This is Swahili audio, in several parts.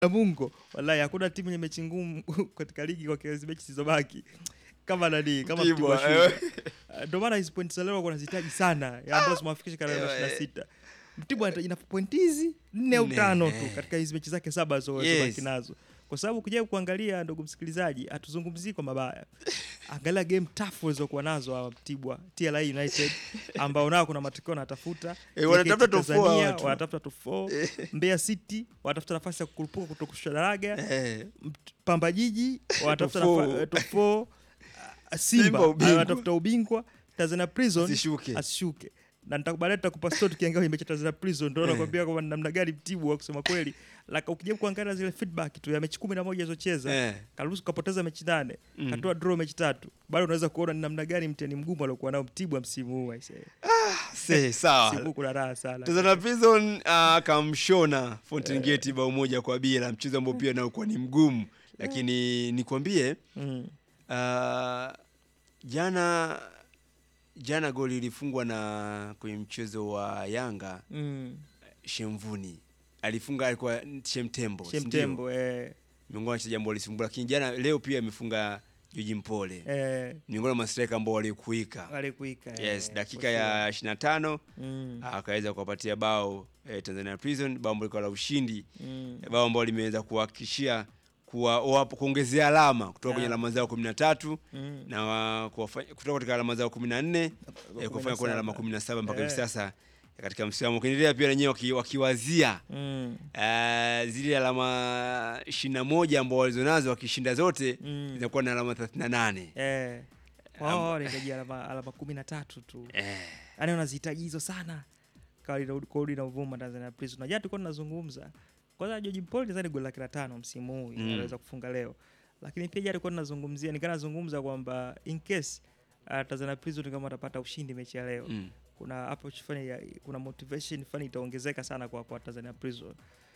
Namungo, wallahi hakuna timu yenye mechi ngumu katika ligi kwa kiasi mechi zilizobaki kama nani kama Mtibwa, Mtibwa Sugar. eh. Uh, Ndio maana hizi pointi za leo wanazihitaji sana, ya ambazo zimewafikisha katika Eh, ishirini na eh. sita. Mtibwa anahitaji na pointi hizi nne au Nne, tano tu eh. katika hizi mechi zake saba Yes. zilizobaki nazo, kwa sababu kuja kuangalia, ndugu msikilizaji, hatuzungumzii kwa mabaya. Angalia game tough walizokuwa nazo hawa Mtibwa, TRA United ambao nao kuna matokeo wanatafuta Eh, wanatafuta JKT top four Tanzania, watu. wanatafuta top four. Mbeya City wanatafuta nafasi ya kukurupuka kutokushusha daraja Eh, Mt- Pamba Jiji wanatafuta Top four. nafa- eh, top four. Ah, Simba Simba ubingwa. wanatafuta ubingwa. Tanzania Prison Asishuke. asishuke. Na nitakubalia nitakupa story tukiangalia kwenye mechi ya Tanzania Prison ndio Eh. nakwambia kwamba ni namna gani Mtibwa kusema kweli. Laka ukija kuangalia zile feedback tu ya mechi 11 alizocheza eh. karuhusu kapoteza mechi nane Mm. katoa draw mechi tatu bado unaweza kuona ni namna gani mtihani mgumu aliokuwa nao Mtibwa msimu huu aisee. Se, Msimu sawa huu kuna raha sana. Tanzania Prison akamshona Fountain Gate bao moja kwa bila, mchezo ambao pia nao kuwa ni mgumu, lakini nikwambie Mm. ah, jana jana goli ilifungwa na kwenye mchezo wa Yanga Mm. Shemvuni alifunga, alikuwa Shemtembo, si ndio? Shemtembo eh miongoni mwa wachezaji ambao walisumbua, lakini jana leo pia amefunga Joji Mpole, eh miongoni mwa mastrika ambao walikuika. alikuika. Yes, eh, dakika for sure. ya 25 Mm. akaweza kuwapatia bao eh, Tanzania Prison, bao ambalo lilikuwa la ushindi, Mm. bao ambalo limeweza kuhakikishia kuwa wapo- kuongezea alama kutoka kwenye Yeah. alama zao 13 Mm. na wa- kuwafanya- kutoka katika alama zao 14 eh, kufanya kuwa na alama 17 mpaka hivi Eh. sasa katika msimamo, ukiendelea pia wenyewe waki- wakiwazia Mm. eh, zile alama 21 ambao walizonazo wakishinda zote Mm. zinakuwa na alama 38. Eh. Wao wanahitaji alama alama kumi na tatu tu. Eh, Yaani wanazihitaji hizo sana. Kawaida kurudi na uvuma Tanzania Prison. Na jana tulikuwa tunazungumza. Kwanza George Paul nadhani goli laki la tano msimu huu Mm. anaweza kufunga leo. Lakini pia jana tulikuwa tunazungumzia, nikaa nazungumza kwamba in case uh, Tanzania Prison kama atapata ushindi mechi ya leo. mm. kuna approach fulani ya, kuna motivation fulani itaongezeka sana kwa, kwa Tanzania Prison.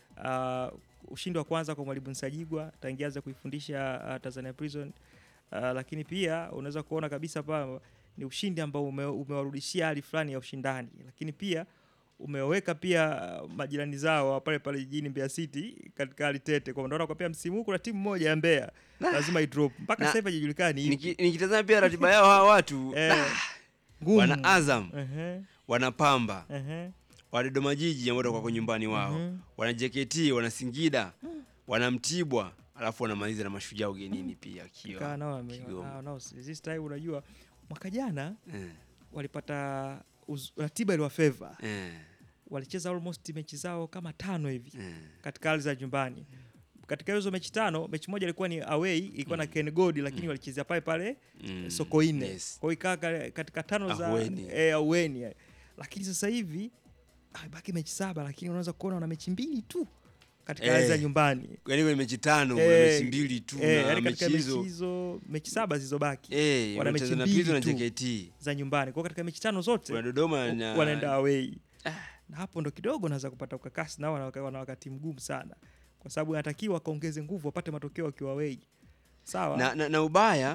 Uh, ushindi wa kwanza kwa mwalimu Nsajigwa tangia anza kuifundisha uh, Tanzania Prison uh, lakini pia unaweza kuona kabisa pa ni ushindi ambao ume, umewarudishia hali fulani ya ushindani, lakini pia umeweka pia uh, majirani zao wa pale pale jijini Mbeya City katika hali tete, kwa unaona kwa pia msimu huu kuna timu moja ya Mbeya lazima idrop mpaka Na- sasa hivi haijulikani ipi. Niki- nikitazama pia ratiba yao hawa watu Eh, ah, ngumu. wana Azam, Ehe, wana Pamba, ehe, wana Dodoma Jiji ambao watakuwa kwa nyumbani wao, Mhm. wana JKT, wana Singida, wana Mtibwa, alafu wanamaliza na Mashujaa ugenini pia Kaa akiwa nao wame- Kigoma. nao- nao this time unajua mwaka jana eh, walipata uz- ratiba iliwa favor eh, walicheza almost mechi zao kama tano hivi eh. katika hali za nyumbani katika hizo mechi tano mechi moja ilikuwa ni away ilikuwa na Ken God lakini walichezea pale pale Mm, Sokoine yes. kwa hiyo ikaa ka- katika tano za Ahueni. eh, ahueni eh. lakini sasa hivi baki mechi saba lakini unaweza kuona wana mechi mbili tu katika hali Eh. za nyumbani Yaani kwenye mechi tano kuna Eh, mechi mbili tu eh, na yaani mechi katika mechi hizo hizo mechi saba zilizobaki eh, wana mechi Tanzania mbili Prison na tu. JKT, za nyumbani kwa hiyo katika mechi tano zote kuna Dodoma na wanaenda away na hapo ndo kidogo naweza kupata ukakasi nao wana, wana wakati mgumu sana kwa sababu inatakiwa wakaongeze nguvu wapate matokeo wakiwa away sawa na, na, na ubaya